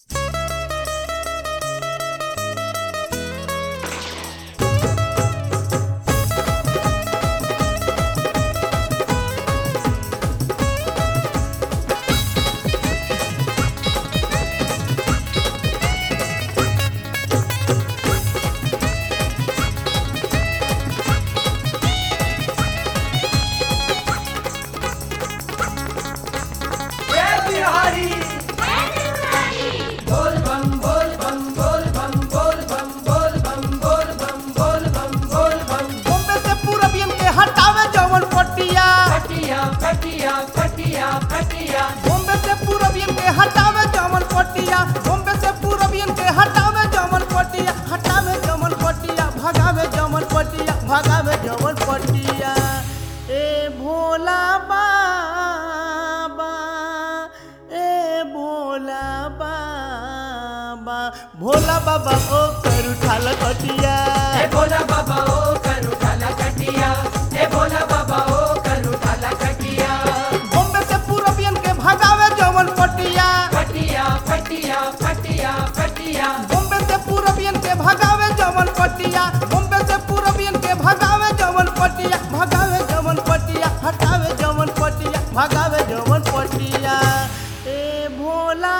भोला बाबा ओ कर उठाल कटिया हे भोला बाबा ओ करू ठाला कटिया हे भोला बाबा ओ करू ठाला कटिया बॉम्बे से पूरबियन के भगावे जवन पटिया फटिया फटिया फटिया फटिया बॉम्बे से पूरबियन के भगावे जवन पटिया बॉम्बे से पूरबियन के भगावे जवन पटिया भगावे जवन पटिया हटावे जवन पटिया भगावे जवन पटिया ए भोला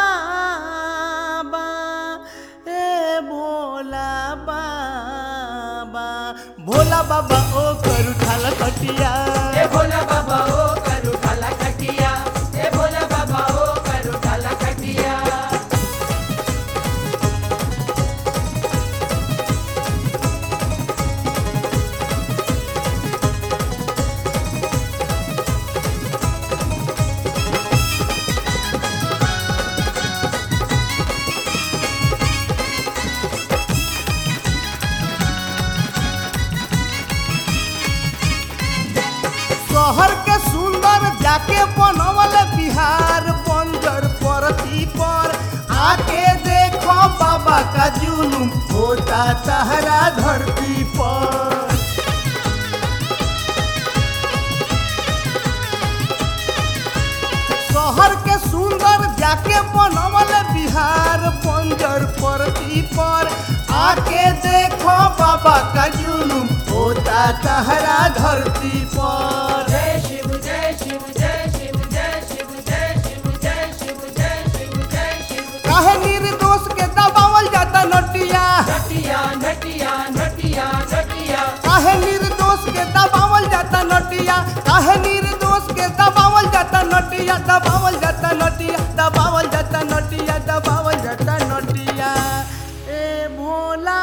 बाबा ए भोला बाबा भोला बाबा ओ कर उठाल कटिया हे भोला बाबा ओ करू ठाला कटिया हे भोला बाबा ओ करू ठाला कटिया शहर के सुंदर जाके बनवल बिहार बंजर परती पर आके देखो बाबा का जुलूम होता तहरा धरती पर शहर के सुंदर जाके बनवल बिहार बंजर परती पर आके देखो बाबा का जुलूम होता तहरा धरती पर जय शिव जय शिव जय शिव जय शिव जय शिव जय शिव जय शिव जय शिव काहे निर्दोष के दबावल जाता नटिया नटिया नटिया नटिया नटिया काहे निर्दोष के दबावल जाता नटिया काहे निर्दोष के दबावल जाता नटिया दबावल जाता नटिया दबावल जाता नटिया दबावल जाता नटिया ए भोला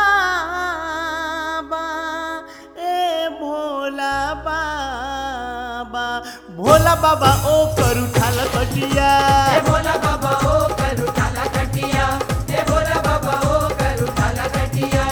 बाबा ए भोला बाबा भोला बाबा ओ कर उठाल कटिया हे भोला बाबा ओ करू ठाला कटिया हे भोला बाबा ओ करू ठाला कटिया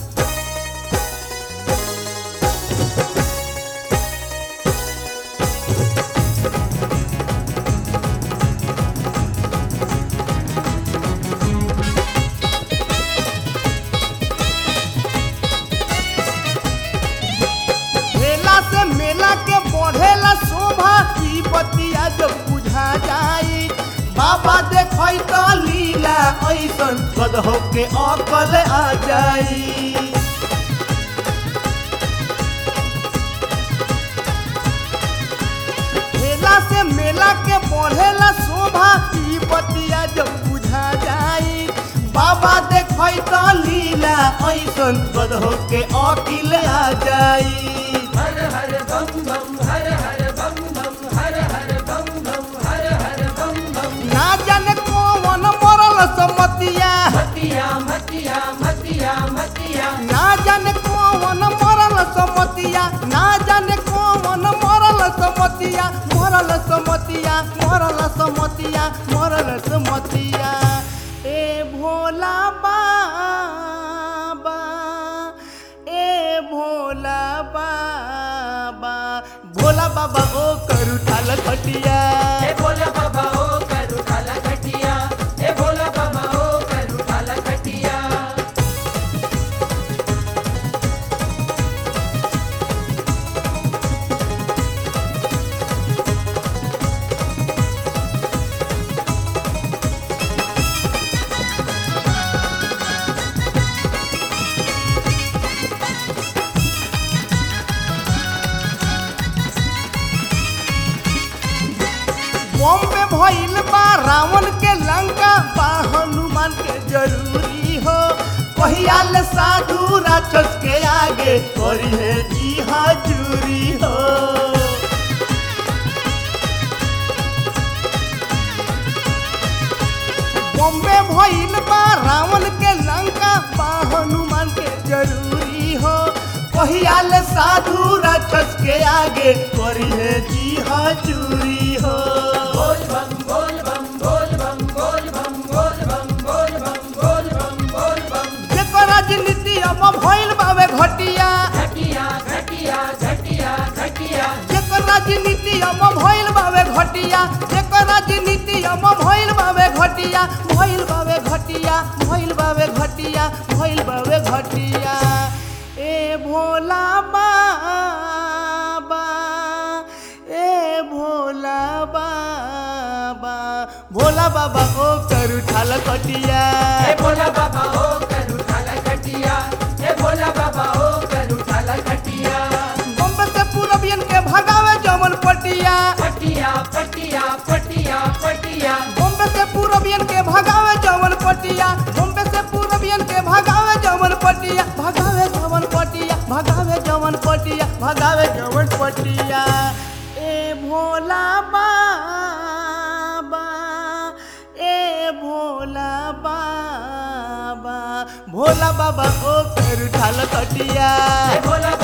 मेला से मेला के बढ़ेला शोभा ई बतिया जब बुझा जाई बाबा देखई तो लीला ऐसन गदहो के अकल आ जाई मेला से मेला के बढ़ेला शोभा ई बतिया जब बुझा जाई बाबा देखई तो लीला ऐसन गदहो के अकिल आ जाई हर हर बम बम हर हर बम बम हर हर बम बम हर हर बम बम ना जाने कौन मरल समतिया मतिया मतिया मतिया मतिया ना जाने कौन मरल समतिया ना जाने कौन मरल समतिया मरल समतिया मरल समतिया मरल समतिया ए भोला बाबा ए भोला बाबा भोला बाबा ओ करू ठाल खटिया हे भोला बाबा ओ करू ठाला कटिया हे भोला बाबा ओ करू ठाला कटिया भइल बा रावण के लंका बा हनुमान के जरूरी हो पहियाल साधु राक्षस के आगे करी है जी हाजूरी हो बॉम्बे भइल बा रावण के लंका बा हनुमान के जरूरी हो पहियाल साधु राक्षस के आगे करी है जी हाजूरी हो बोल बम बोल बम बोल बम बोल बम बोल बम बोल बम बोल बम बोल बम जेकर राजनीति अब भइल बावे घटिया घटिया घटिया घटिया घटिया जेकर राजनीति अब भइल बावे घटिया जेकर राजनीति अब भइल बावे घटिया भइल बावे घटिया भइल बावे घटिया भइल बावे घटिया ए भोला बाबा ए भोला बाबा भोला बाबा ओ करू ठाल कटिया हे भोला बाबा ओ करू ठाला घटिया हे भोला बाबा ओ करू ठाला घटिया बम्बे से पूरबियन के भगावे जमन पटिया पटिया पटिया पटिया पटिया बम्बे से पूरबियन के भगावे जमन पटिया बम्बे से पूरबियन के भगावे जमन पटिया भगावे जमन पटिया भगावे जमन पटिया भगावे जमन पटिया ए भोला बाबा ए भोला बाबा भोला बाबा ओ कर ठाल कटिया हे भोला